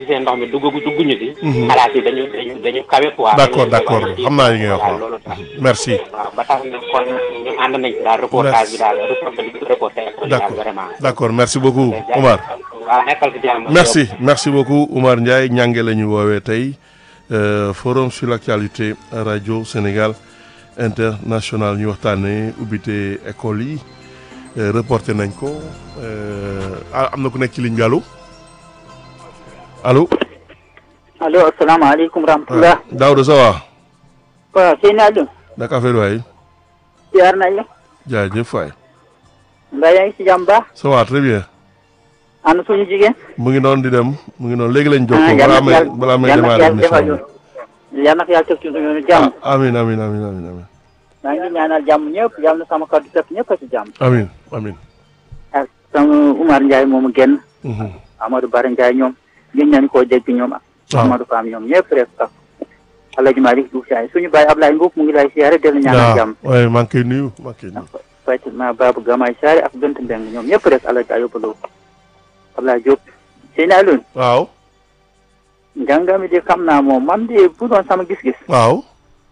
gisee ndox mi dugg dugguñu si. xalaat yi dañu dañu dañu kawe quoi. d'accord d'accord xam naa li ngay wax waaw loolu tax. merci waaw ba tax na kon ñu ànd nañ ci daal reportage bi daal reportage bi reporté école yi daal d'accord vraiment. d'accord merci beaucoup Omar waaw nekkal ci jàmm. merci merci beaucoup Oumar Ndiaye ñànge la ñu woowee tey euh, forum sur l'actualité radio Sénégal international ñu waxtaanee ubbite école yi euh, reporté nañ ko euh, ah, am na ku nekk ci ligne bi allo allo allo asalaamaaleykum rahmatulah. Daouda ça va waaw sëñ Aliou. naka affaire waay ziar nañ la. jaajëf waay mbaa yaa ngi si jàmm baax. ça va très bien ana suñu jigéen. mu ngi noonu di dem mu ngi noonu léegi lañ ah jokkoo yal balaa na may yàlla balaa may yal na démarrer yàlla defal émission ñu. yal na yàlla teg ci suñu jàmm. ah amin amin amin amin amin maa ngi ñaanal jàmm ñëpp yal na sama kàddu fekk ñëpp a si jàmm. amin amin ak sama Umar Ndiaye moomu génn. Mhm. Amadou Bara Ndiaye ñoom. gën nañu koo dégg ñoom. waaw Amadou Fam ñoom ñëpp rek ak. Alaaji Malick Diouf Ndiaye suñu baay Ablaye Mbuub mu ngi lay siyaare dellu ñaanal jàmm. waaye maa ngi koy nuyu maa ngi koy nuyu Fatima Babou Gamay Saare ak Bent Mbeng ñoom ñëpp rek Alaaji Ayoba Lo Ablaye Diop. sëñ Aliou. waaw njàngami de xam naa moom man de bu doon sama gis-gis waaw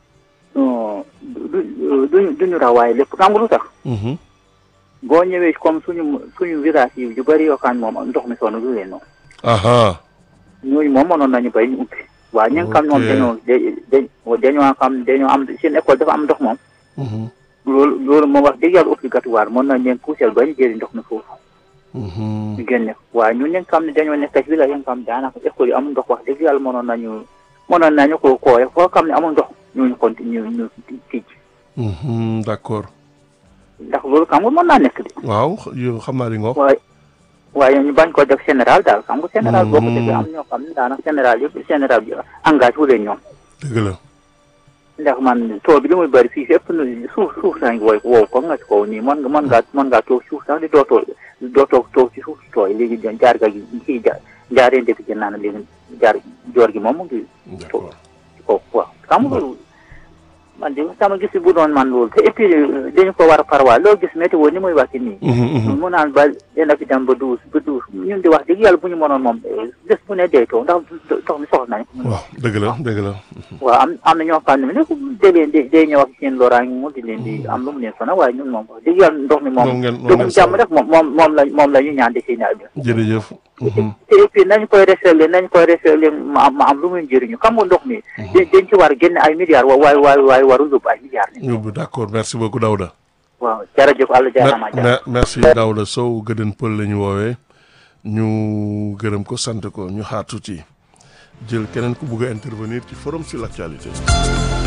non du du duñu rawaay lépp xam nga lu tax Mhm. boo ñëwee comme suñu suñu village yi yu bëri yoo xam ne moom ndox mi sonn du leen noonu aha ñooñu moom mënoon nañu bay ñu ubbi waaye ñi nga xam ne moom Ok. dañoo da dañoo xam dañoo am seen école dafa am ndox moom Mhm. loolu loolu moom wax dëgg yàlla obligatoire mën nañ leen poussel ba ñu jëri ndox mi foofu Mhm. ñu génne ko waaye ñun ñi nga xam ne dañoo nekk ci village yi nga xam ne daanaka école yi amul ndox wax dëgg yàlla mënoon nañu mënoon nañu ko kooye foo xam ne amul ndox ñooñu continue ñu tijj Mhm. d'accord ndax loolu xam nga mën naa nekk de waaw yow xam naa li nga wax waaye waaye ñu bañ ko def général daal xam nga général boo ko Mm. defee am ñoo xam ne daanaka général yëpp général bi engagé wu leen ñoom dëgg la ndax man tool bi li muy bëri fii fépp nu suuf suuf saa ngi woy wow ko nga ci kaw nii mën nga mën ngaa mën ngaa toog suuf sax di doo toog doo toog toog ci suuf si tooy léegi jaar ga gi kii jaar jaarente bi gën naa ne léegi jaar joor gi moom mu ngi d'accord ci kaw waaw xam nga loolu man de sama gis bu doon man loolu te et puis dañu ko war a parwaa loo gis météo ni muy wax nii Mhm, mhm. mu naan ba dina fi dem ba douze ba douze ñun di wax dëgg yàlla bu ñu mënoon moom bés bu ne dee taw ndax ndox mi soxla nañ ko. waaw dëgg la dëgg la waaw am am na ñoo xam ne ne da leen di day ñëw ak seen loraange mu di leen di am lu mu leen sonal waaye ñun moom wax dëgg yàlla ndox mi moom moom. ngeen moom dugub ngeen jàmm rek moom moom moom la moom la ñu ñaan di si ñaar bi. jërëjëf Mhm. te et puis nañ koy recycler nañ koy recycler ma am ma am lu muy njëriñu xam nga ndox mi. dañ dañ ci war a génne ay milliards wa waaye waaye waaye warul yóbbu ay milliards. yóbbu d'accord merci beaucoup Daouda waaw jërëjëf Alla jaaraama Me- me- merci Daouda Sow gëdën pël la ñu woowee ñu gërëm ko sant ko ñu xaar tuuti jël keneen ku bugg a intervenir ci forum sur l'actualité